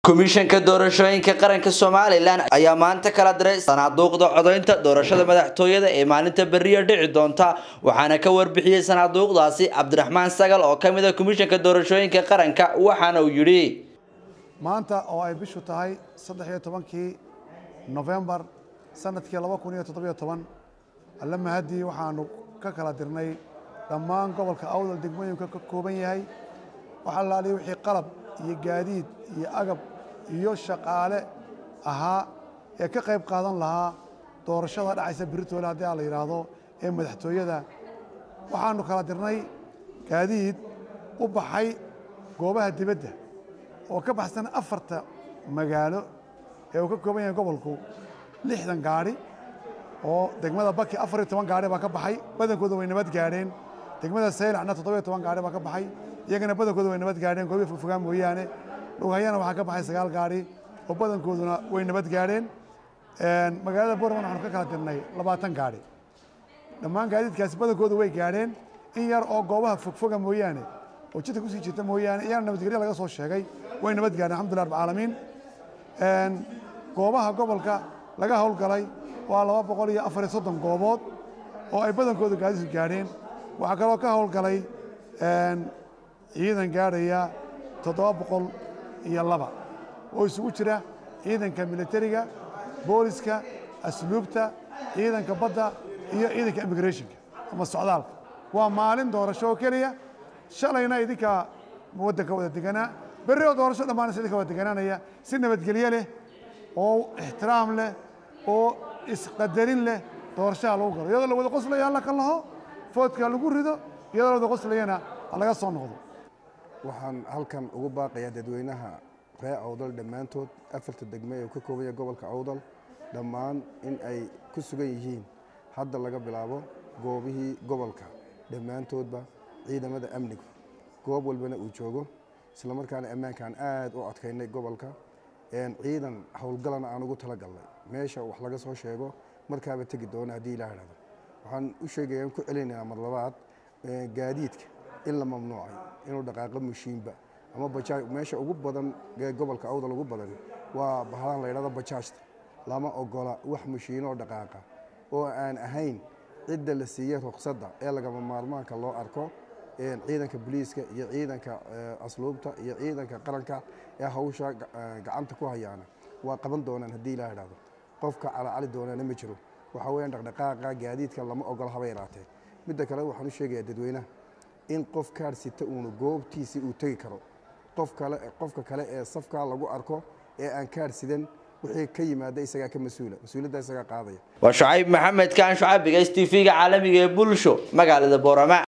komishanka doorashooyinka qaranka somalilan ayaa maanta kala diray sanaaduuqda codaynta doorashada madaxtooyada ee maalinta beriya dhici doonta waxaana ka warbixiyey sanaaduuqdaasi cabdiraxmaan sagal oo kamid a komishanka doorashooyinka qaranka waxaana uu yidhi maanta oo ay bishu tahay saddex iyo tobankii nofembar sanadkii laba kun iyo toddobiyo toban alle mahadii waxaanu ka kala dirnay dhammaan gobolka awdal degmooyinka ka kooban yahay waxaa laaliya wixii qalab iyo gaadiid iyo agab iyo shaqaale ahaa ee ka qayb qaadan lahaa doorashada dhacaysa beritoole haddii a la yidhaahdo ee madaxtooyada waxaanu kala dirnay gaadiid u baxay goobaha dibadda oo ka baxsan afarta magaalo ee uu ka kooban yahay gobolku lixdan gaadhi oo degmada baki afar iyo toban gaadhi baa ka baxay badankooda way nabad gaadheen degmada saylacna toddobiyo toban gaadhi baa ka baxay iyagana badankooda way nabad gaadheen goobiya fogfogaan mooyaane dhughayana waxaa ka baxay sagaal gaadhi oo badankooduna way nabad gaadheen magaalada borman waxaanu ka kala dirnay labaatan gaadhi dhammaan gaadiidkaasi badankooda way gaadheen in yar oo goobaha fogfoga mooyaane oo jidka kusii jirta mooyaane iyana nabadgelyo laga soo sheegay way nabad gaadheen alxamdullah rab caalamiin goobaha gobolka laga howlgalay waa laba boqol iyo afar iyo soddon goobood oo ay badankooda gaadiidku gaadheen waxaa kaloo ka howlgalay ciidan gaadhaya toddoba boqol iyo laba oo isugu jira ciidanka militariga booliska asluubta ciidanka badda iyo ciidanka immigrationka ama socdaalka waa maalin doorasho oo keliya shalayna idinka waddanka wada deganaa berri oo doorasho dhammaanaysa idinka wada deganaanaya si nabadgelyo leh oo ixtiraam leh oo isqadarin leh doorashaha lagu galo iyadoo la wada qoslaya alla ka laho foodka lagu rido iyadoo la wada qoslayana laga soo noqdo waxaan halkan ugu baaqayaa dadweynaha reer awdal dhammaantood afarta degme ee ka koobanya gobolka awdal dhammaan in ay ku sugan yihiin hadda laga bilaabo goobihii gobolka dhammaantoodba ciidamada amnigu goob walbana uu joogo islamarkaana ammaankaan aad u adkaynay gobolka ciidan howlgalana aan ugu talagalnay meesha wax laga soo sheego markaaba tegi doona haddii ilaa idhahdo waxaan u sheegaya ku celinayaa mar labaad gaadiidka in la mamnuucay inuu dhaqaaqo mushiinba ama bajaaj meesha ugu badan ee gobolka awdal ugu badan waa bahalahan la yidhahdo bajaajta lama ogola wax mushiinoo dhaqaaqa oo aan ahayn cidda la siiyey ruqsadda ee lagama maarmaanka loo arko ciidanka boliiska iyo ciidanka asluubta iyo ciidanka qaranka ee hawsha gacanta ku hayaana waa qaban doonaan haddii ilaa idhahdo qofka calacali doonaana ma jiro waxaa weyaan dhaqdhaqaaqa gaadiidka lama ogola haba yaraatee midda kale waxaan u sheegayaa dadweynaha in qof kaar sita uuna goobtiisii uu tegi karo qof kale qofka kale ee safkaa lagu arko ee aan kaar sidan wixii ka yimaada isagaa ka mas-uula mas-uuliyadda isagaa qaadaya waa shucayb maxamed kaan shucayb bigays t v-ga caalamiga ee bulsho magaalada boorama